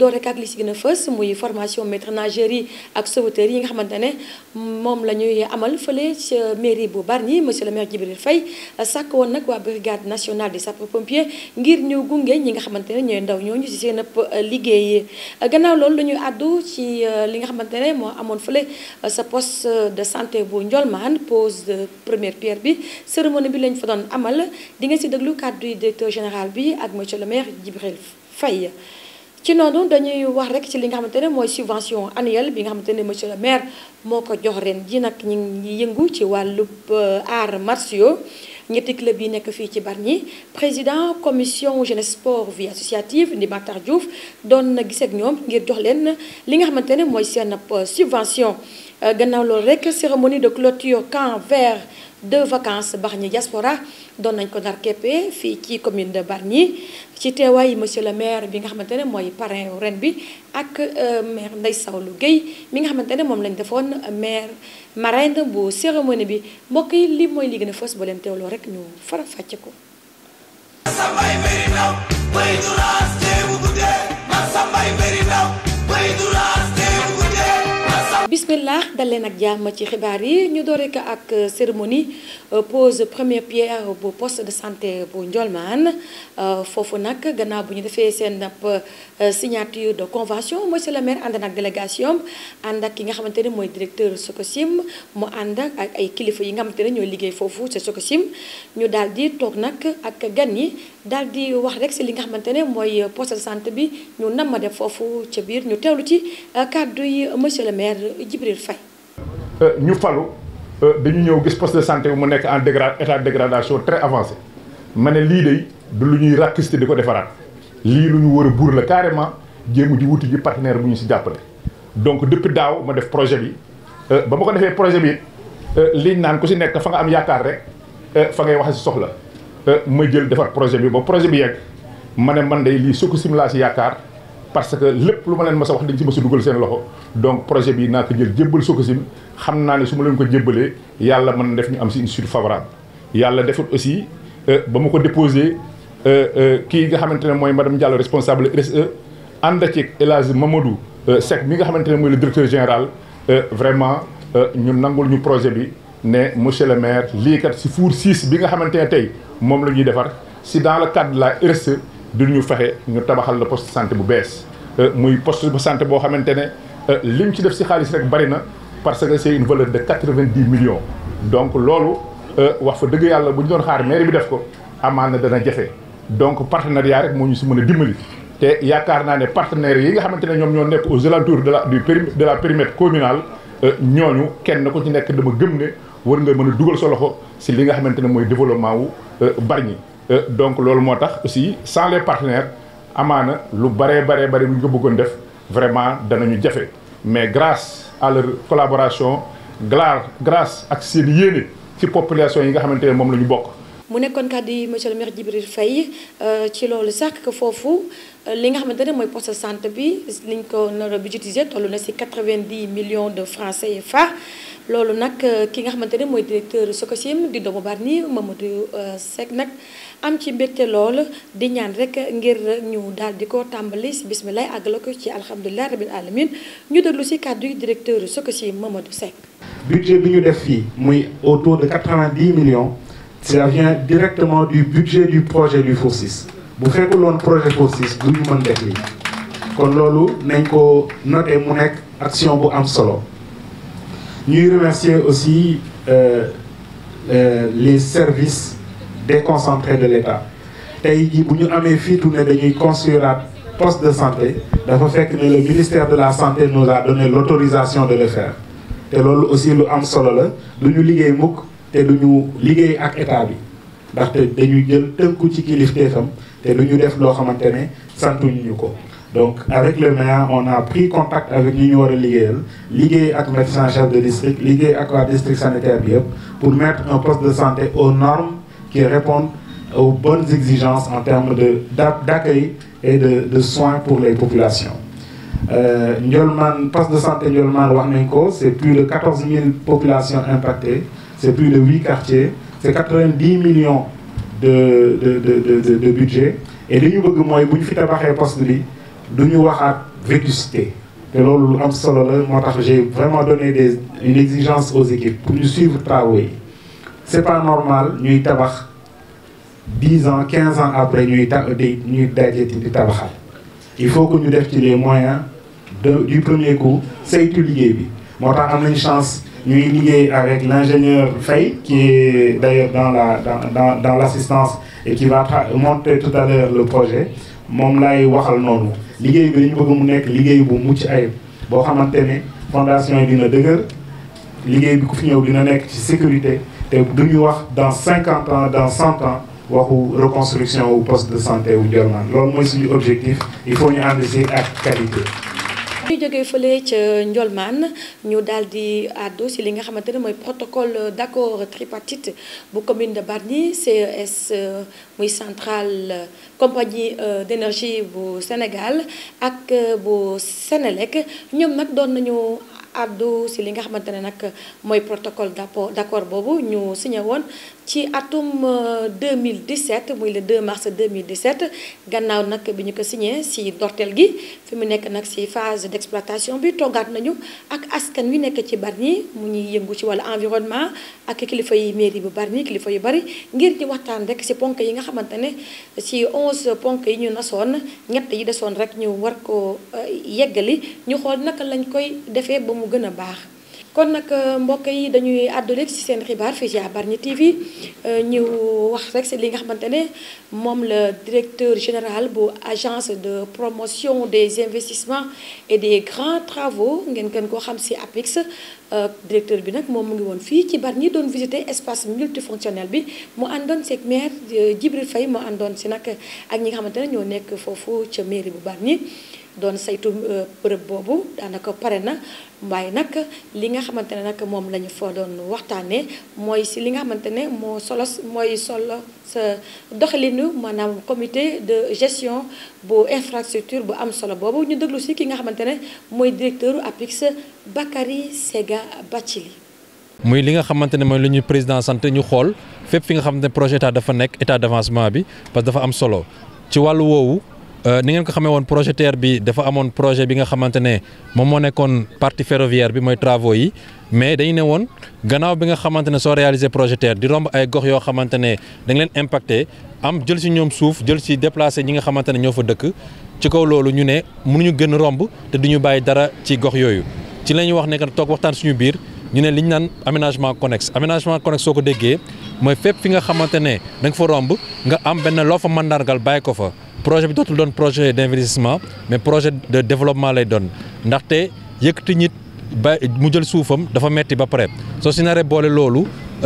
door rek ak li si gën a fës muy formation maître nageurs yi ak sauveteurs yi nga xamante ne moom la ñuy amal fële ca mairie bu Bargny monsieur le maire Djibril Faye sàkk woon nag waa brigade nationale des sapeurs pompiers ngir ñu gunge ñi nga xamante ne ñooy ndaw ñooñu si seen ëpp liggéey gannaaw loolu la ñuy àddu ci li nga xamante ne moo amoon fële sa poste de santé bu Ndiolmane pose de première pierre bi cérémonie bi lañ fa doon amal di nga si déglu kàddu yi directeur général bi ak monsieur le maire Djibril Faye ci noonu dañuy wax rek ci li nga xamante ne mooy subvention annuelle bi nga xamante ne monsieur le maire moo ko jox ren ji nag ñu ngi yëngu ci wàllub arts martiaux ñetti club yi nekk fii ci Bargny président commission jeunesse sport vie associative di Matar Diouf doon na gis ak ñoom ngir jox leen li nga xamante ne mooy seen subvention gannaaw loolu rek cérémonie de clôture camp vert de vacances Bargny diaspora doon nañ ko ndar keppe fii ci commune de Bargny ci teewaay monsieur le maire bi nga xamante ne mooy parrain ren bi ak maire Ndeye Sawlu Guèye mi nga xamante ne moom lañ defoon maire marraine bu cérémonie bi mbokk yi li mooy li gën a fës ba leen teewloo rek ñu fara fàcce ko bismillah dal leen ak jàmm ci xibaar yi ñu doore ko ak cérémonie pose première pierre bu poste de santé bu Ndiolmane foofu nag gannaaw bu ñu defee seen signature de convention monsieur le maire ànd ak délégation ànd ak ki nga xamante ne mooy directeur Socosim mu ànd ak ay kilifa yi nga xamante ne ñooy liggéey foofu ca Socosim ñu daal di toog nag ak gan yi daal di wax rek si li nga xamante ne mooy poste de santé bi ñu nam ma def foofu ca biir ñu teewlu ci kàddu yi monsieur le maire Djibril Faye ñu falu dañu ñëw gis poste de santé bi mu nekk en dégra état de dégradation très avancé ma ne lii de du lu ñuy rakkiste di ko defaraat lii lu ñu war a buur la carrément jéemu di wuti ji partenaire bu ñu si jàppale. donc depuis daaw ma def projet bi ba ma ko defee projet bi liñ naan ku si nekk fa nga am yaakaar rek fa ngay wax si soxla ma jël defar projet bi ba projet bi yegg ma ne man de lii Sococim laa si yaakaar. parce que lépp lu ma leen mës a wax dañ ci mës a dugal seen loxo donc projet bi naa ko jël jébbal Sococim xam naa ne su ma leen ko jébbalee yàlla mën na def ñu am si une suite favorable yàlla defut aussi ba ma ko déposé kii nga xamante ne mooy madame Diallo responsable RSE ànd ci El Hadj Mamadou Seck mi nga xamante ne mooy le directeur général vraiment ñu nangul ñu projet bi ne monsieur le maire lii kat si four 6 bi nga xamante ne tey moom la ñuy defar si dans le cadre de la RSE du ñu fexe ñu tabaxal la poste de santé bu bees muy poste de santé boo xamante ne lim ci def si xaalis rek bari na parce que c'est une valeur de quatre-vingt-dix millions. donc loolu wax fa dëgg yàlla bu ñu doon xaar mairie bi def ko amaana dana jafe donc partenariat rek moo ñu si mën a dimbali. te yaakaar naa ne partenaires yi nga xamante ne ñoom ñoo nekk aux alentours de la du péri de la périmètre communal ñooñu kenn ku ci nekk dama gëm ne war nga mën a dugal sa loxo si li nga xamante ne mooy développement wu Bargny. donc loolu moo tax aussi sans les partenaires amaana lu baree baree bari bu ñu ko bëggoon def vraiment danañu jafe mais grâce à leur collaboration grâce ak seen yéene ci population yi nga xamante ne moom la ñu bokk. mu nekkoon kàddu yi monsieur le maire Djibril Faye ci loolu sax que foofu li nga xamante ne mooy poste de santé bi liñ ko nar a budgétiser toll na si 90 millions de francs CFA. loolu nag ki nga xamante ne mooy directeur Socosim di doomu Bargny Mamadou Seck nag am ci mbégte lool di ñaan rek ngir ñu daal di ko tàmbali si bisimilah àggala ko ci alhamdulilah rabil alamin ñu déglu si kàddu yi directeur Socosim Mamadou Seck. budget bi ñu def fii muy autour de 90 millions ça vient directement du budget du projet du four 6 bu fekkul woon projet four 6 du ñu mën def lii kon loolu nañ ko noté mu nekk action bu am solo. ñuy remercier aussi euh, euh, les services déconcentrés de l'État tey jii bu ñu amee fiitu ne dañuy construire poste de santé dafa fekk ne le ministère de la santé nous a donné l'autorisation de le faire te loolu aussi lu am solo la du ñu liggéey mukk te du ñu liggéey ak état bi ndaxte dañuy jël tënku ci kilifteefam te du ñu def loo xamante ne santuñu ñu ko donc avec le maire on a pris contact avec ñi ñu war a liggéeyal liggéey ak médecin chef de district liggéey ak waa district sanitaire bi yëpp pour mettre un poste de santé aux normes qui répondent aux bonnes exigences en termes de d'accueil et de de soins pour les populations Ndiolmane poste de santé Ndiolmane wax nañ ko c'est plus de 14 000 populations impactées c'est plus de 8 quartiers c'est 90 millions de de de de de budget et li ñu bëgg mooy bu ñu fi tabaxee poste bi du ñu waxaat vétusté te loolu lu am solo la moo tax j'ai vraiment donné des une exigence aux équipes pour ñu suivre travaux yi c'est pas normal ñuy tabax dix ans quinze ans après ñuy ta di ñuy dajeti di tabaxal il faut que ñu def ci les moyens de du premier coup saytu liggéey bi moo tax am nañ chance ñuy liggéey avec l'ingénieur Faye qui est d'ailleurs dans la dans dans dans l'assistance et qui va monter tout à l'heure le projet moom lay waxal noonu liggéey bi dañu bëgg mu nekk liggéey bu mucc ayib boo xamante ne fondation yi dina dëgër liggéey bi ku fi ñëw dina nekk ci sécurité te duñu wax dans cinquante ans dans cent ans waxu reconstruction wu poste de santé wu Ndiolmane loolu mooy suñu objectif il faut ñu ànd si ak qualité ñu jógee fële ca Ndiolmane ñu daal di àddu si li nga xamante ne mooy protocole d'accord tripartite bu commune de Bargny CES muy centrale compagnie d'énergie bu Sénégal ak bu Sénélec ñoom nag doon nañu àddu si li nga xamante ne nag mooy protocole d'accord d'accord boobu ñu signé woon ci atum 2017 muy le 2 mars 2017 gannaaw nag bi ñu ko signé si dorteel gi fi mu nekk nag si phase d'exploitation bi toggaat nañu ak askan wi nekk ci Bargny mu ñuy yëngu ci wàllu environnement ak kilifa yi mairie bu Bargny kilifa yu bari ngir ñu waxtaan rek si ponk yi nga xamante ne si 11 ponk yi ñu nasoon ñett yi desoon rek ñu war ko yeggali ñu xool naka lañ koy defee ba mu gën a baax kon nag mbokk yi dañuy àddu rek ci seen xibaar fii ci Bargny TV ñu wax rek ci li nga xamante ne moom la directeur général bu agence de promotion des investissements et des grands travaux ngeen gën koo xam ci APIX directeur bi nag moom mu ngi woon fii ci Bargny doon visiter espace multifonctionnel bi mu àndoon ci maire Djibril Faye mu àndoon ci nag ak ñi nga xamante ne ñoo nekk foofu ca mairie bu Bargny doon saytu bërëb boobu daanaka pare na waaye nag li nga xamante ne nag moom la ñu fa doon waxtaanee mooy si li nga xamante ne moo solos mooy solo sa doxalinu maanaam comité de gestion bu infrastructure bu am solo boobu ñu déglu si ki nga xamante ne mooy directeur APIX Bakary Sega Bathily muy li nga xamante ne mooy lu ñu président sant ñu xool fépp fi nga xamante ne projet état dafa nekk état d'avancement bi parce que dafa am solo ci wàllu woowu. ni ngeen ko xamee woon projet TER bi dafa amoon projet bi nga xamante ne moom moo nekkoon partie ferroviaire bi mooy travaux yi mais dañu ne woon gannaaw bi nga xamante ne soo réaliser projet TER di romb ay gox yoo xamante ne dañ leen impacté am jël si ñoom suuf jël si déplacé ñi nga xamante ne ñoo fa dëkk ci kaw loolu ñu ne mënuñu gën romb te duñu bàyyi dara ci gox yooyu ci la ñuy wax ne que toog waxtaan suñu biir ñu ne li ñu naan aménagement connexe aménagement connexe soo ko déggee mooy fépp fi nga xamante ne da nga fa romb nga am benn loo fa mandargal bàyyi ko fa projet bi dootul doon projet d'investissement mais projet de développement lay doon ndaxte yëkkati nit ba mu jël suufam dafa metti ba pare soo si naree boole loolu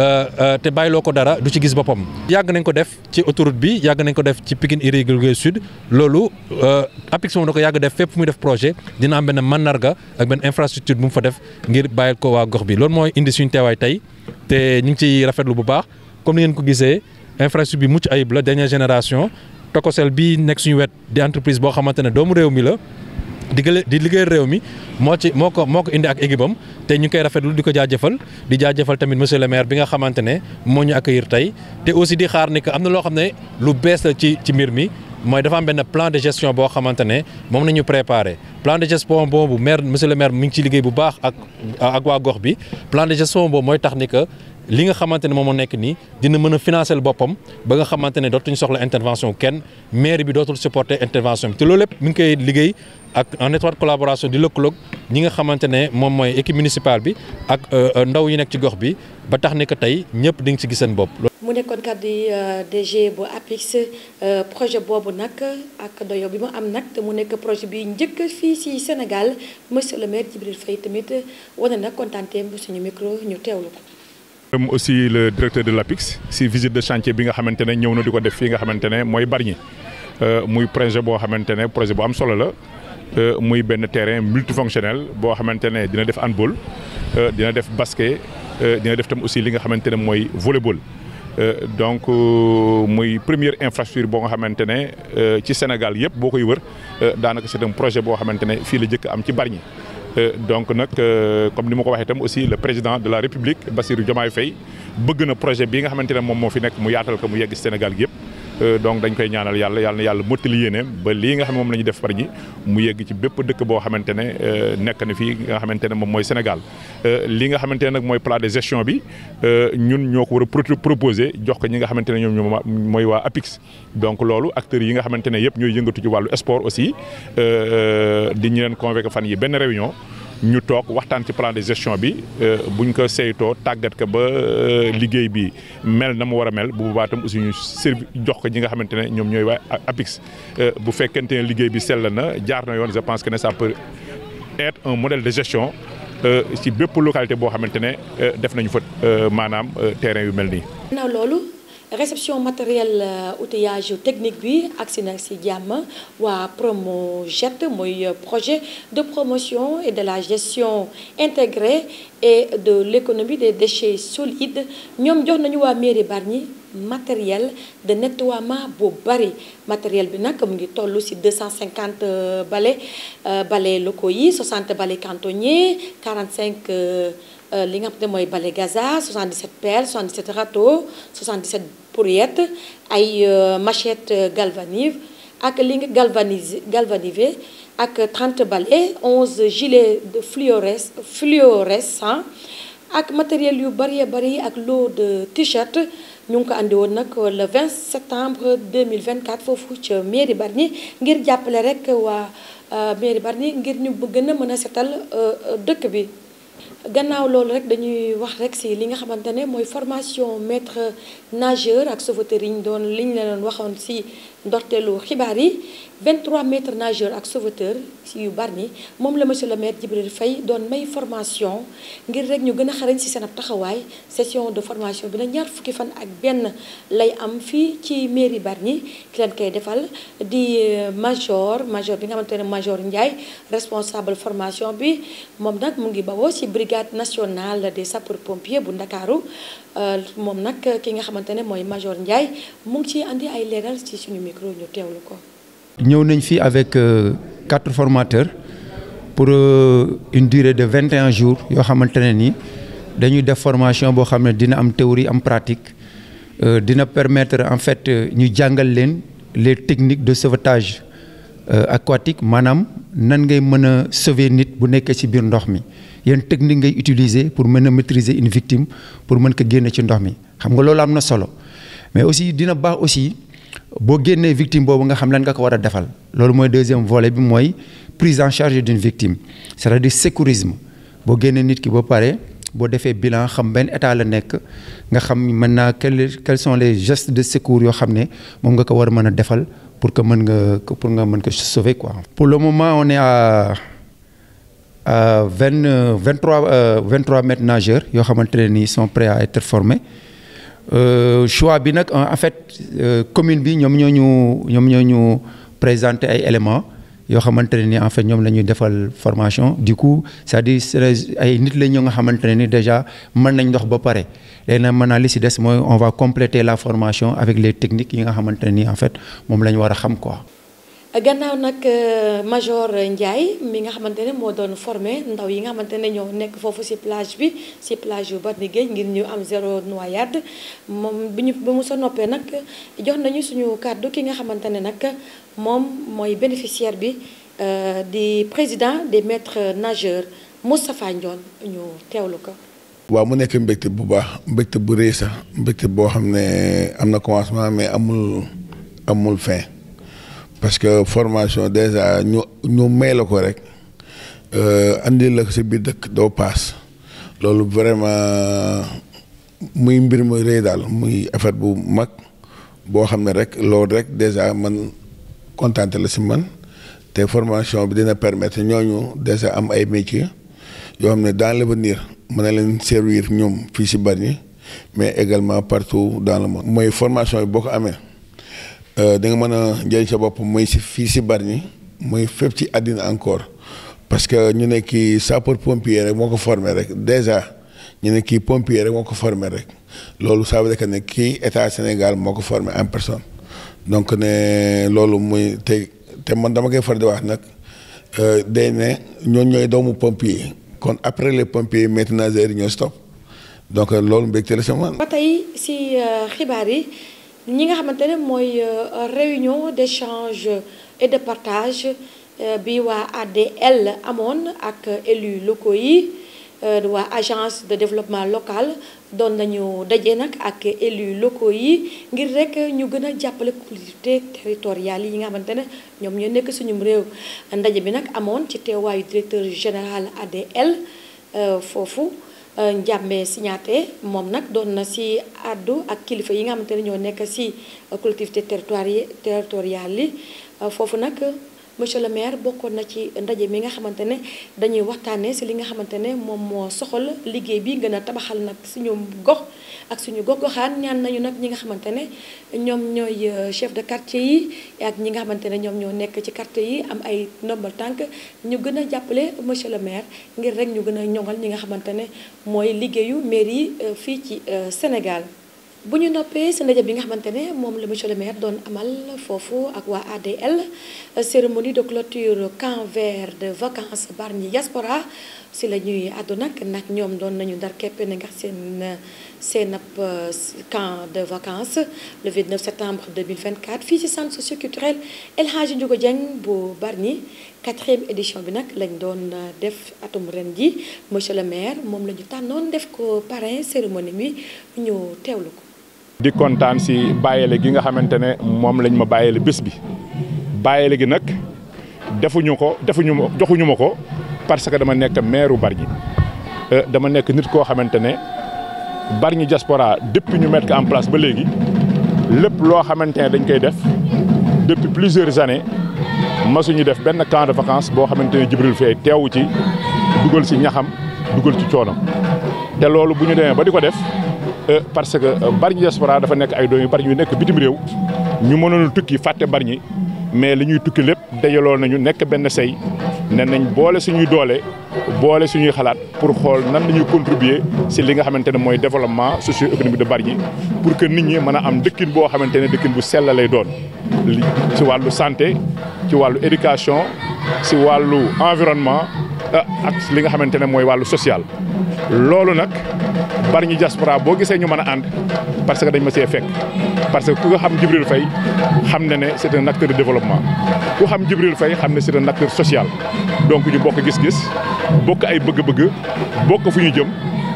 te bàyyiloo ko dara du ci gis boppam. yàgg nañ ko def ci autoroute bi yàgg nañ ko def ci Pikine Irrégulier Sud loolu APIX moom da ko yàgg def fépp fu muy def projet dina am benn mandarga ak benn infrastructure bu mu fa def ngir bàyyil ko waa gox bi loolu mooy indi suñu teewaay tey te ñu ngi ciy rafetlu bu baax comme ni ngeen ko gisee infrastructure bi mucc ayib la dernière génération. Tocosel bii nekk suñu wet di entreprise boo xamante ne doomu réew mi la di di liggéey réew mi moo ci moo ko moo ko indi ak équipe am te ñu koy rafetlu di ko jaajëfal di jaajëfal tamit monsieur le maire bi nga xamante ne moo ñu accueillir tey te aussi di xaar ni que am na loo xam ne lu bees la ci ci mbir mi mooy dafa am benn plan de gestion boo xamante ne moom nañu préparé plan de gestion boobu maire monsieur le maire mi ngi ci liggéey bu baax ak ak waa gox bi plan de gestion boobu mooy tax ni que li nga xamante ne moom moo nekk nii dina mën a financer boppam ba nga xamante ne dootuñu soxla intervention kenn mairie bi dootul supporter intervention bi te loolu lépp mi ngi koy liggéey ak en étroite collaboration di lëkkaloog ñi nga xamante ne moom mooy équipe municipale bi ak ndaw yi nekk ci gox bi ba tax ni que tey ñëpp di nga ci gis seen bopp. mu nekkoon kàddu yi DG bu APIX projet boobu nag ak doyo bi mu am nag te mu nekk projet bi njëkk fii ci Sénégal monsieur le maire Djibril Faye tamit wane na kontaanteem suñu micro ñu teewlu ko. am aussi le directeur de l'APIX si visite de chantier bi nga xamante ne ñëw na di ko def fii nga xamante ne mooy Bargny muy projet boo xamante ne projet bu am solo la muy benn terrain multifonctionnel boo xamante ne dina def handball dina def basket dina def tam aussi li nga xamante ne mooy volleyball donc muy première infrastructure boo nga xamante ne ci Sénégal yëpp boo koy wër daanaka c'est un projet boo xamante ne fii la jëkk am ci Bargny donc nag comme ni ma ko waxee itam aussi le président de la République Bassirou Diomaye Faye bëgg na projet bi nga xamante ne moom moo fi nekk mu yaatal ko mu yegg Sénégal gi yëpp donc dañ koy ñaanal yàlla yàlla na yàlla mottali yéene ba lii nga xam moom la ñu def Bargny mu yegg ci bépp dëkk boo xamante ne nekk na fii nga xamante ne moom mooy Sénégal li nga xamante ne nag mooy plan de gestion bi ñun ñoo ko war a proposer jox ko ñi nga xamante ne ñoom ñoom mooy waa APIX donc loolu acteurs yi nga xamante ne yëpp ñooy yëngatu ci wàllu sport aussi di ñu leen convoqué fan yi benn réunion ñu toog waxtaan ci plan de gestion bi buñ ko saytoo tàggat ko ba liggéey bi mel na mu war a mel bu boobaa tam aussi ñu servi jox ko ñi nga xamante ne ñoom ñooy waa APIX bu fekkente ne liggéey bi sell na jaar na yoon je pense que ne ça peut être un modèle de gestion ci bépp localité boo xamante ne def nañu fa maanaam terrain yu mel nii. ginnaaw loolu réception matériel outillage technique bi agsi na si jàmm waa Promojet mooy projet de promotion et de la gestion intégrée et de l'économie des déchets solides ñoom jox nañu waa mairie Bargny matériel de nettoiement bu bari matériel bi nag mu ngi toll ci 250 balais balais locaux yi 60 balais cantonniers 45 li nga xam ne mooy balai gaza 77 pelles 77 râteaux 77 pourriettes ay machette galvanive ak li nga galvanise galvanivé ak 30 balais 11 gilets de fluores fluorescents ak matériel yu bari bari ak lot de t-shirt ñu ngi ko andi woon nag le 20 septembre 2024 foofu ca mairie Bargny ngir jàppale rek waa mairie Bargny ngir ñu gën a mën a setal dëkk bi. gannaaw loolu rek dañuy wax rek ci li nga xamante ne mooy formation maître nageur ak sauveteur yi ñu doon li ñu leen waxoon ci ndorteelu xibaar yi 23 maîtres nageurs ak sauveteur ci yu Bargny moom la monsieur le maire Djibril Faye doon may formation ngir rek ñu gën a xarañ ci seen ab taxawaay session de formation bi nag ñaar fukki fan ak benn lay am fii ci mairie Bargny ki leen koy defal di major major bi nga xamante ne major Ndiaye responsable formation bi moom nag mu ngi bawoo ci brigade nationale des sapeurs pompiers bu Ndakaaru moom nag ki nga xamante ne mooy major Ndiaye mu ngi ciy andi ay leeral ci suñu micro ñu teewlu ko. ñëw nañ fi avec quatre formateurs pour une durée de vingt et un jours yoo xamante ne ni dañuy def formation boo xam ne dina am théorie am pratique dina permettre en fait ñu jàngal leen les techniques de sauvetage aquatique maanaam nan ngay mën a sauver nit bu nekkee ci biir ndox mi yan technique ngay utiliser pour mën a maîtriser une victime pour mën ko génne ci ndox mi xam nga loolu am na solo mais aussi dina baax aussi. boo génnee victime boobu nga xam lan nga ko war a defal loolu mooy deuxième volet bi mooy prise en charge d'une victime c'est-à-dire sécurisme boo génnee nit ki ba pare boo defee bilan xam benn état la nekk nga xam maintenant quels quels sont les gestes de secours yoo xam ne moom nga ko war a mën a defal pour que mën nga pour nga mën ko sauver quoi. pour le moment on est à à vingt vingt trois vingt trois maîtres nageurs yoo xamante ne nii sont prêts à être formés. Euh, choix bi nag en fait euh, commune bi ñoom ñoo ñu ñoom ñoo ñu présenter ay éléments yoo xamante ne ni en fait ñoom la ñuy defal formation du coup c'est-à-dire ay nit la ñu nga xamante ne ni déjà mën nañ ndox ba pare léegi nag maintenant li si des mooy on va compléter la formation avec les techniques yi nga xamante ne ni en fait moom la ñu war a xam quoi. gannaaw nag major Ndiaye mi nga xamante ne moo doon formé ndaw yi nga xamante ne ñoo nekk foofu ci plage bi ci plage yu Bargny Géej ngir ñu am zéro noyade moom bi ñu ba mu sa noppee nag jox nañu suñu kàddu ki nga xamante ne nag moom mooy bénéficiaire bi di président des maîtres nageurs Moustapha Ndione ñu teewlu ko. waaw mu nekk mbégte bu baax mbégte bu rëy sax mbégte boo xam ne am na commencement mais amul amul fin. parce que formation déjà ñu ñu may la ko rek andi la ko si biir dëkk doo paas loolu vraiment muy mbir muy rëy daal muy affaire bu mag boo xam ne rek loolu rek déjà man kontaante la si man te formation bi dina permettre ñooñu déjà am ay métiers yoo xam ne dans l'avenir mën na leen servir ñoom fii si Bargny mais également partout dans le monde. mooy formation bi boo ko amee. da nga mën a njëriñ sa bopp muy si fii si Bargny muy fépp ci àddina encore parce que ñu ne kii sapeur pompier rek moo ko formé rek déjà ñu ne kii pompier rek moo ko formé rek loolu ça veut dire que ne kii état Sénégal moo ko formé en personne donc ne loolu muy te te man dama koy far di wax nag day ne ñooñ ñooy doomu pompier kon après les pompiers maîtres nageurs yi ñoo stop donc loolu mbégte la sama. ba tey si xibaar yi. ñi nga xamante ne mooy réunion d'échange et de partage bi waa ADL amoon ak élus locaux yi waa agence de développement local doon nañu daje nag ak élus locaux yi ngir rek ñu gën a jàppale collectivités territoriales yi nga xamante ne ñoom ñoo nekk suñum réew ndaje bi nag amoon ci teewaayu directeur général ADL foofu Njàmbe Signaté moom nag doon na si àddu ak kilifa yi nga xamante ne ñoo nekk si collectivité territori territoriales yi foofu nag monsieur le maire bokkoon na ci ndaje mi nga xamante ne dañuy waxtaanee si li nga xamante ne moom moo soxal liggéey bi gën a tabaxal nag suñu gox ak suñu gox-goxaan ñaan nañu nag ñi nga xamante ne ñoom ñooy chef de quartier yi ak ñi nga xamante ne ñoom ñoo nekk ci quartier yi am ay ndombal tànk ñu gën a jàppale monsieur le maire ngir rek ñu gën a ñoŋal ñi nga xamante ne mooy liggéeyu mairie yi fii ci Sénégal. bu ñu noppee si ndaje bi nga xamante ne moom la monsieur le maire doon amal foofu ak waa ADL cérémonie de clôture camp vert de vacances Bargny diaspora si la ñuy àddu nag nag ñoom doon nañu ndar keppe na nga seen seen ab camp de vacances le 29 septembre 2024 fii ci centre socioculturel El Hadji Ndiouga Dieng bu Bargny quatrième édition bi nag lañ doon def atum ren ji monsieur le maire moom la ñu tànnoon def ko parrain cérémonie bi ñu teewlu ko di kontaan si bàyyele gi nga xamante ne moom lañ ma bàyyele bés bi bàyyele gi nag defuñu ko defuñu ma joxuñu ma ko parce que dama nekk maire Bargny dama nekk nit koo xamante ne Bargny diaspora depuis ñu mettre ko en place ba léegi lépp loo xamante ne dañ koy def depuis plusieurs années masuñu def benn camp de vacances boo xamante ne Djibril Faye teewu ci dugal si ñaxam dugal ci coonam te loolu bu ñu demee ba di ko def parce que Bargny diaspora dafa nekk ay doom yu bari ñu nekk bitim réew ñu mënoon tukki fàtte Bargny mais li ñuy tukki lépp dajaloo nañu nekk benn say ne nañ boole suñuy doole boole suñuy xalaat pour xool nan la ñuy contribuer si li nga xamante ne mooy développement socio-économique de Bargny pour que nit ñi mën a am dëkkin boo xamante ne dëkkin bu sell lay doon ci wàllu santé ci wàllu éducation si wàllu environnement ak li nga xamante ne mooy wàllu social loolu nag Bargny diaspora boo gisee ñu mën a ànd parce que dañ ma see fekk parce que ku nga xam Djibril Faye xam na ne c'est un acteur de développement ku xam Djibril Faye xam ne c'est un acteur social donc ñu bokk gis-gis bokk ay bëgg-bëgg bokk fu ñu jëm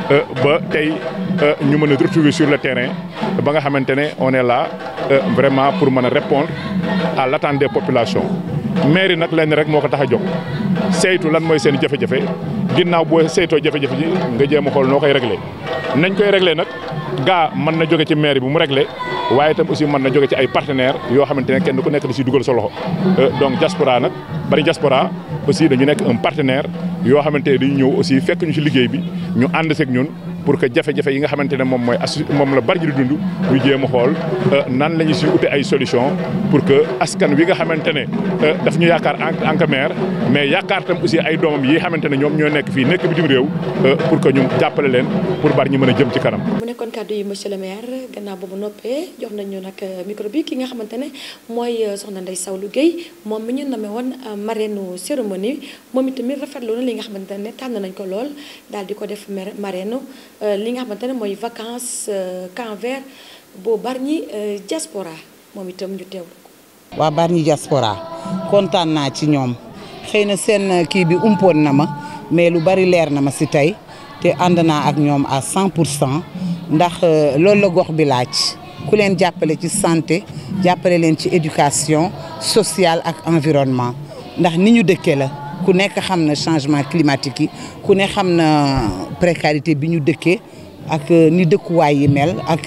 ba tey ñu mën a retrouver sur le terrain ba nga xamante ne on est là vraiment pour mën a répondre à l'attente des populations mairie nag lenn rek moo ko tax a jóg saytu lan mooy seen jafe-jafe ginnaaw boo saytoo jafe-jafe ji nga jéem a xool noo koy réglé nañ koy réglé nag gaa mën na jóge ci mairie bi mu réglé waaye itam aussi mën na jóge ci ay partenaires yoo xamante ne kenn ku nekk da si dugal sa loxo donc diaspora nag Bargny diaspora aussi dañu nekk un partenaire yoo xamante ne dañu ñëw aussi fekk ñu ci liggéey bi ñu ànd seeg ñun pour que jafe-jafe yi nga xamante ne moom mooy assu moom la Bargny di dund ñu jéem a xool nan la ñu si ute ay solution pour que askan wi nga xamante ne daf ñu yaakaar en que maire mais yaakaar tam aussi ay doomam yi xamante ne ñoom ñoo nekk fii nekk bitim réew pour que ñu jàppale leen pour Bargny mën a jëm ci kanam. mu nekkoon kàddu yi monsieur le maire gannaaw ba mu noppee jox nañu nag micro bi ki nga xamante ne mooy soxna Ndeye Sawlu Guèye moom mi ñu nommé woon marraine cérémonie moom itamit rafetlu na li nga xamante ne tànn nañ ko lool daal di ko def marraine li nga xamante ne mooy vacances camp vert bu Bargny diaspora moom itam ñu teewlu ko. waa Bargny diaspora kontaan naa ci ñoom xëy na seen kii bi umpoon na ma mais lu bari leer na ma si tey te ànd naa ak ñoom à 100 pour cent ndax loolu la gox bi laaj ku leen jàppale ci santé jàppale leen ci éducation sociale ak environnement ndax ni ñu dëkkee la. ku nekk xam na changement climatique yi ku ne xam na précarité bi ñu dëkkee ak ni dëkkuwaay yi mel ak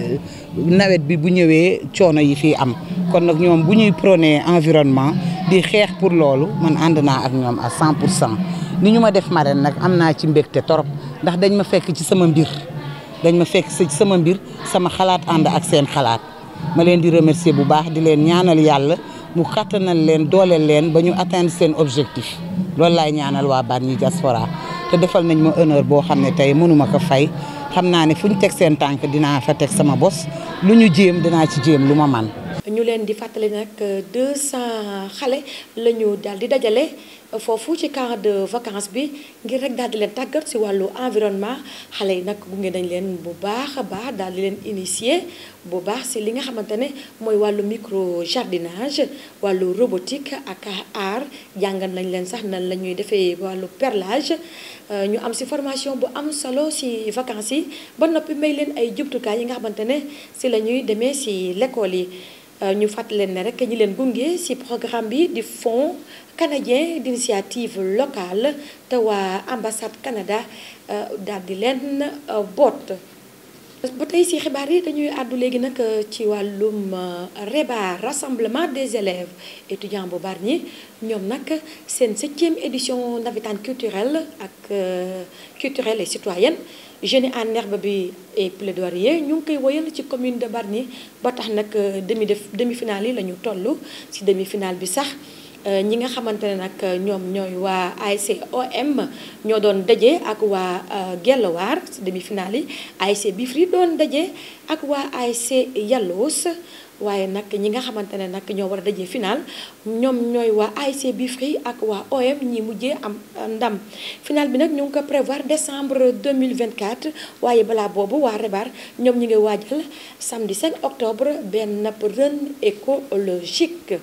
nawet bi bu ñëwee coono yi fii am kon nag ñoom bu ñuy prôné environnement di xeex pour loolu man ànd naa ak ñoom à 100 pour cent ni ñu ma def marraine nag am naa ci mbégte torop ndax dañ ma fekk ci sama mbir dañ ma fekk ci sama mbir sama xalaat ànd ak seen xalaat ma leen di remercier bu baax di leen ñaanal yàlla mu kattanal leen dooleel leen ba ñu atteindre seen objectif loolu laay ñaanal waa Bargny diaspora te defal nañ ma honneur boo xam ne tey mënuma ko fay xam naa ne fu ñu teg seen tànk dinaa fa teg sama bos lu ñu jéem dinaa ci jéem lu ma man ñu leen di fàttali nag 200 xale la ñu daal di dajale foofu ci camp de vacances bi ngir rek daal di leen tàggat si wàllu environnement xale yi nag gunge nañ leen bu baax a baax daal di leen initier bu baax si li nga xamante ne mooy wàllu micro jardinage wàllu robotique ak art jàngal nañ leen sax nan la ñuy defee wàllu perlage ñu am si formation bu am solo si vacances yi ba noppi may leen ay jumtukaay yi nga xamante ne si la ñuy demee si l'école yi ñu fàttali leen ne rek ñi leen gunge si programme bi di fonds canadien d'initiative locale te waa ambassade Canada daal di leen boot. ba tey si xibaar yi dañuy àddu léegi nag ci wàllum REBA rassemblement des élèves étudiants bu Bargny ñoom nag seen septième édition navétane culturelle ak culturelle et citoyenne Jeunes en herbe bi et plaidoyer ñu ngi koy woyal ci commune de Bargny ba tax nag demi def demi-finale yi la ñu toll si demi-finale bi sax ñi nga xamante ne nag ñoom ñooy waa ASC OM ñoo doon daje ak waa Guelwaar si demi-finale yi ASC Bifri doon daje ak waa ASC Yalloos waaye nag ñi nga xamante ne nag ñoo war a daje final ñoom ñooy waa ASC Bifri ak waa OM ñi mujjee am ndam final bi nag ñu ngi ko prévoir décembre 2024 waaye balaa boobu waa Rebar ñoom ñi ngi waajal samedi 5 octobre benn run écologique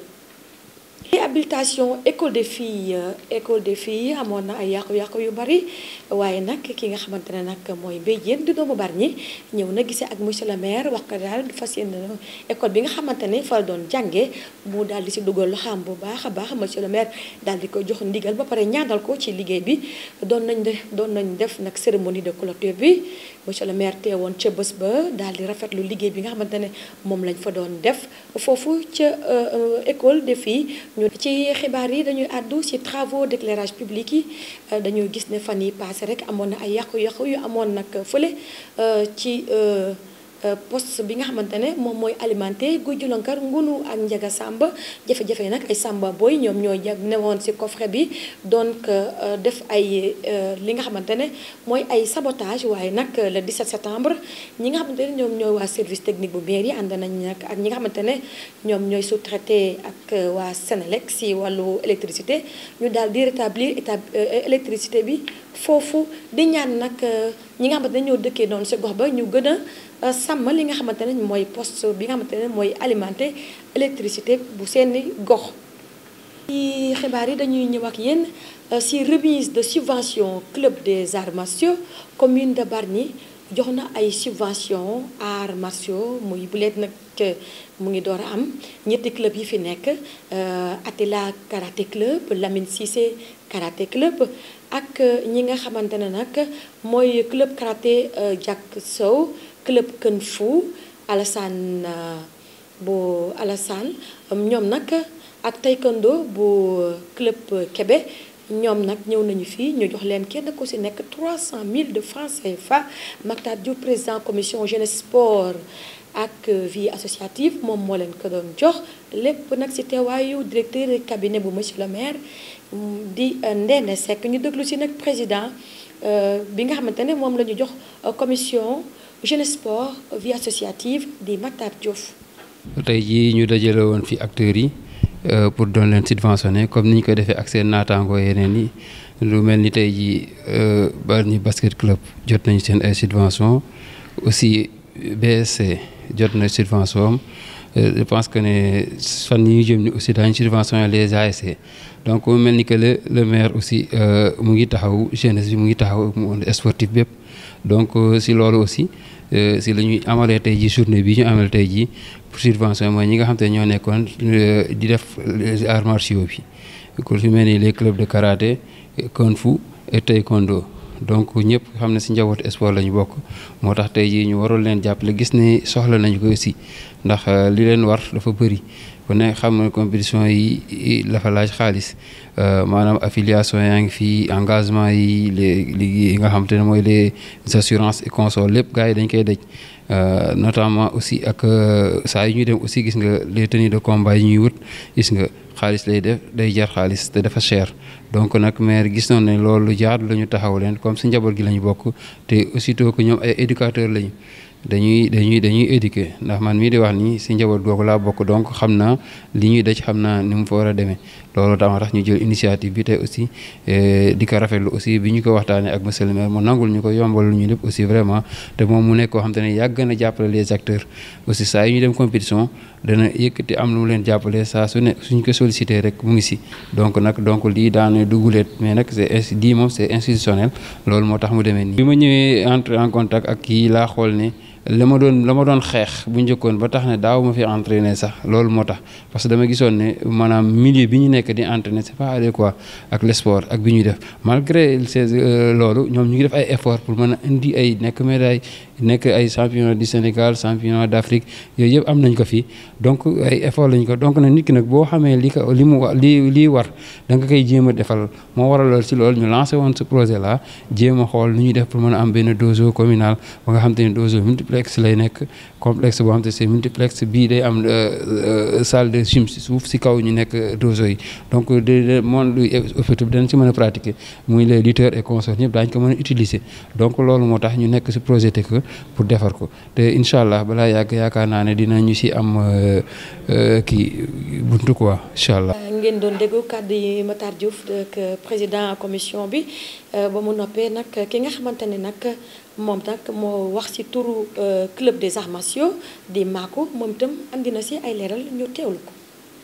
réhabilitation école des filles école des filles amoon na ay yàqu-yàqu yu bari waaye nag ki nga xamante ne nag mooy Mbaye Diène di doomu Bargny ñëw na gisee ak monsieur le maire wax ko daal du fas yéene école bi nga xamante ne fa la doon jànge mu daal di si dugal loxaam bu baax a baax monsieur le maire daal di ko jox ndigal ba pare ñaanal ko ci liggéey bi doon nañ def doon nañ def nag cérémonie de clôture bi monsieur le maire teewoon ca bés ba daal di rafetlu liggéey bi nga xamante ne moom lañ fa doon def foofu ca école des filles ñu ci xibaar yi dañuy àddu ci travaux d'éclairage public yi dañuy gis ne fan yi passé rek amoon na ay yàqu-yàqu yu amoon nag fële ci poste bi nga xamante ne moom mooy alimenté guy julankar ngunu ak njaga sàmba jafe-jafe nag ay sàmba booy ñoom ñooy newoon ci coffret bi donc def ay li nga xamante ne mooy ay sabotage waaye nag le 17 septembre ñi nga xamante ne ñoom ñooy waa service technique bu mairie ànd nañ nag ak ñi nga xamante ne ñoom ñooy sous-traité ak waa Sénélec ci wàllu électricité ñu daal di rétablir état électricité bi foofu di ñaan nag ñi nga xamante ne ñoo dëkkee noonu ci gox ba ñu gën a sàmm li nga xamante ne mooy poste bi nga xamante ne mooy alimenté électricité bu seeni gox. ci xibaar yi dañuy ñëw ak yéen ci remise de subvention club des arts martiaux commune de Bargny jox na ay subvention arts martiaux muy bu leen nag mu ngi door a am ñetti club yi fi nekk Atila karaté club Lamine Cissé karaté club ak ñi nga xamante ne nag mooy club karaté Jack Sow club Kung Fu Alassane bu Alassane ñoom nag ak taekwondo bu club Kébé ñoom nag ñëw nañu fii ñu jox leen kenn ku ci nekk 300 000 de francs CFA Mactar Diouf président commission jeunesse sport ak vie associative moom moo leen ko doon jox lépp nag ci teewaayu directeur cabinet bu monsieur le maire di Ndéné Seck ñu déglu ci nag président bi nga xamante ne moom la ñu jox commission jeunesse sport vie associative di Mactar Diouf. tey jii ñu dajale woon fi acteurs yi pour doon leen subventionné comme ni ñu ko defee ak seen naataangoo yeneen yi lu mel ni tey jii Bargny basket club jot nañu seen ay subvention aussi BSC jot na subvention am je pense que ne fan yi ñu jëm ni aussi daañu subventionné les ASC donc mu mel ni que le le maire aussi mu ngi taxaw jeunesse bi mu ngi taxaw monde sportif bépp donc si loolu aussi si la ñuy amalee tey jii journée bi ñu amal tey jii pour subvention mooy ñi nga xam te ñoo nekkoon di def les arts martiaux bi ku fi mel ni les clubs de karaté kung fu et taekwondo donc ñëpp xam ne si njabootu sport la ñu bokk moo tax tey jii ñu waroon leen jàppale gis ne soxla nañu ko aussi ndax li leen war dafa bëri ku ne xam ne compétition yi dafa laaj xaalis maanaam affiliation yaa ngi fii engagement yi les li nga xam te ne mooy les assurances et consorts lépp gars yi dañ koy daj notamment aussi ak saa yu ñuy dem aussi gis nga les tenues de combat yi ñuy wut gis nga xaalis lay def day jar xaalis te dafa cher donc nag maire gis noonu ne loolu jaadu la ñu taxaw leen comme si njaboot gi la ñu bokk te aussitôt que ñoom ay éducateurs lañu dañuy dañuy dañuy éduquer ndax man mii di wax nii si njaboot googu laa bokk donc xam naa li ñuy daj xam naa ni mu fa war a demee loolu tax tax ñu jël initiative bi tey aussi di ko rafetlu aussi bi ñu ko waxtaanee ak monsieur le maire mu nangul ñu ko yombal lu ñu lépp aussi vraiment te moom mu nekk koo xam te ne yàgg na jàppale les acteurs aussi saa yu ñu dem compétition dana yëkkati am lu mu leen jàppale saa su ne suñ ko sollicité rek mu ngi si donc nag donc lii daane duguleet mais nag c'est ainsi lii moom c'est institutionnel loolu moo tax mu demee nii. bi ma ñëwee entre en contact ak kii laa xool ne. la ma doon la ma doon xeex bu njëkkoon ba tax ne daaw ma fi entraîner sax loolu moo tax parce que dama gisoon ne maanaam milieu bi ñu nekk di entraîner c'est pas adéquat ak le sport ak bi ñuy def malgré ces loolu ñoom ñu ngi def ay efforts pour mën a indi ay nekk médaille nekk ay champion du Sénégal champion d'Afrique yooyu yëpp am nañ ko fii donc ay effort lañ ko donc nag nit ki nag boo xamee li ko li mu li lii war da nga koy jéem a defal moo waral lool si loolu ñu lancé woon ce projet là jéem a xool nu ñuy def pour mën a am benn dojo communal ba nga xam te ne dojo multiplex lay nekk complexe boo xam te c'est multiplex bii day am salle de gym si suuf si kaw ñu nekk dojo yi donc de monde effectif dañ si mën a pratiquer muy les lutteurs et consorts ñëpp daañu ko mën a utiliser donc loolu moo tax ñu nekk si projet que pour defar ko te incha allah balaa yàgg yaakaar naa ne dinañu si am kii buntu quoi incha allah. ngeen doon déglu kàddu yi Matar Diouf ak président commission bi ba mu noppee nag ki nga xamante ne nag moom nag moo wax ci turu club des arts martiaux di Maako moom itam andi na si ay leeral ñu teewlu ko.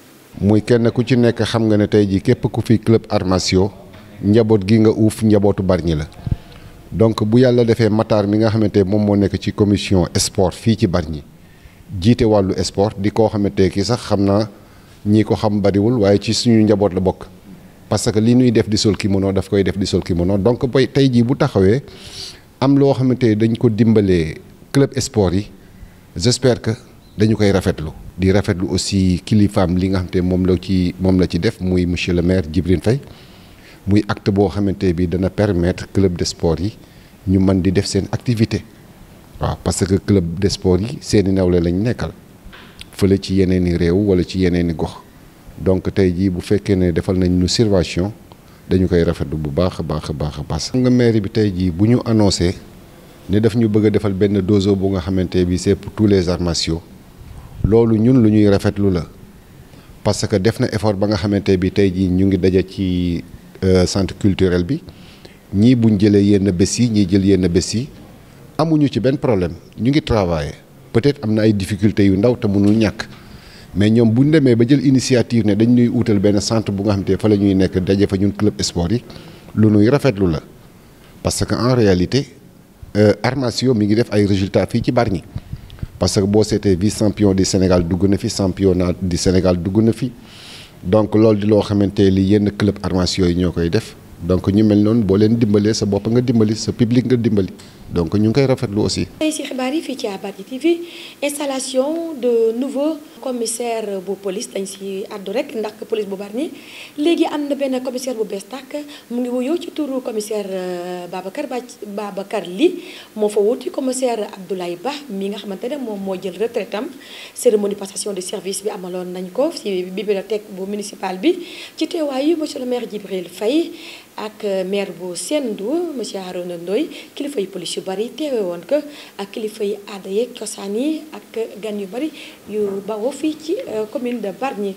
muy kenn ku ci nekk xam nga ne tey jii képp ku fi club arts martiaux njaboot gi nga uuf njabootu Bargny la. donc bu yàlla defee Matar mi nga xamante moom moo nekk ci commission sport fii ci Bargny jiite wàllu sport di koo xamante ki sax xam naa ñii ko xam bariwul waaye ci suñu njaboot la bokk parce que li ñuy def di sol kimono daf koy def di sol kimono donc boy tey jii bu taxawee am loo xamante dañ ko dimbalee club sport yi j'espère que dañu koy rafetlu di rafetlu aussi kilifaam li nga xamante moom la ci moom la ci def muy monsieur le maire Djibril Faye muy acte boo xamante bi dana permettre club de sport yi ñu mën di def seen activité waaw parce que club de sport yi seeni nawle lañ nekkal fële ci yeneen i réew wala ci yeneen i gox donc tey jii bu fekkee ne defal nañ ñu surveillance dañu koy rafetlu bu baax a baax a baax a baax. nga mairie bi tey jii bu ñu annoncé ne daf ñu bëgg a defal benn dojo bu nga xamante bi c'est pour tous les arts martiaux loolu ñun lu ñuy rafetlu la parce que def na effort ba nga xamante bi tey jii ñu ngi daje ci. centre culturel bi ñii buñ jëlee yenn bés yi ñii jël yenn bés yi amuñu ci benn problème ñu ngi travailler peut-être am na ay difficultés yu ndaw te mënul ñàkk mais ñoom buñ demee ba jël initiative ne dañ ñuy uutal benn centre bu nga xam te fa la ñuy nekk daje fa ñun club sport yi lu nuy rafetlu la parce que en réalité arts martiaux mi ngi def ay résultats fii ci Bargny parce que boo seetee vice champion du Sénégal dugg na fi championnat du Sénégal dugg na fi donc loolu di loo xamante li yenn club arts martiaux yi ñoo koy def donc ñu mel noonu boo leen dimbalee sa bopp nga dimbali sa public nga dimbali donc ñu ngi koy rafetlu aussi. tey ci xibaar yi fii ci Bargny TV installation de nouveau commissaire bu police dañ ci àddu rek ndax police bu Bargny léegi am na benn commissaire bu bees tàkk mu ngi wuyoo ci turu commissaire Babacar Ba Babacar Ly moo fa wuti commissaire Abdoulaye Ba mi nga xamante ne moom moo jël retraite am cérémonie passation de service bi amaloon nañ ko ci bibliothèque bu municipal bi ci teewaayu monsieur le maire Djibril Faye ak maire bu Sendou monsieur Harouna Ndoye kilifa yi police yu bari teewe woon ko ak kilifa yi aada yeeg cosaan yi ak gan yu bari yu bawoo fii ci commune de Bargny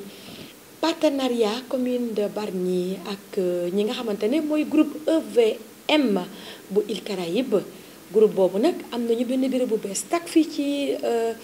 partenariat commune de Bargny ak ñi nga xamante ne mooy groupe EVM bu Îles Caraïbes groupe boobu nag am nañu benn bureau bu bees tak fii ci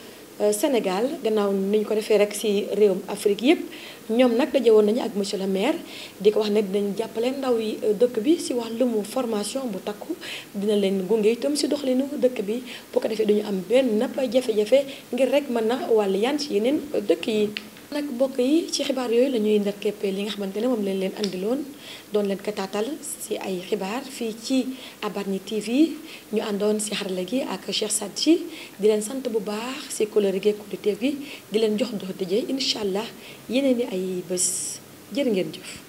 Sénégal gannaaw ni ñu ko defee rek ci réewum Afrique yépp ñoom nag daje woon nañu ak monsieur le maire di ko wax ne dinañ jàppale ndaw yi dëkk bi ci wàllum formation bu takku dina leen gunge itam ci doxalinu dëkk bi bu ko defee duñu am benn napp jafe-jafe ngir rek mën na wàll yan ci yeneen dëkk yi. nag mbokk yi ci xibaar yooyu la ñuy ndekkeppe li nga xamante ne moom leen leen andiloon doon leen ko taatal ci ay xibaar fii ci Bargny TV ñu àndoon ci xarala gi ak Cheikh Sadji di leen sant bu baax ci couleur gi ak gi di leen jox dox dëjee incha allah yeneen i ay bés jërë ngeen jëf.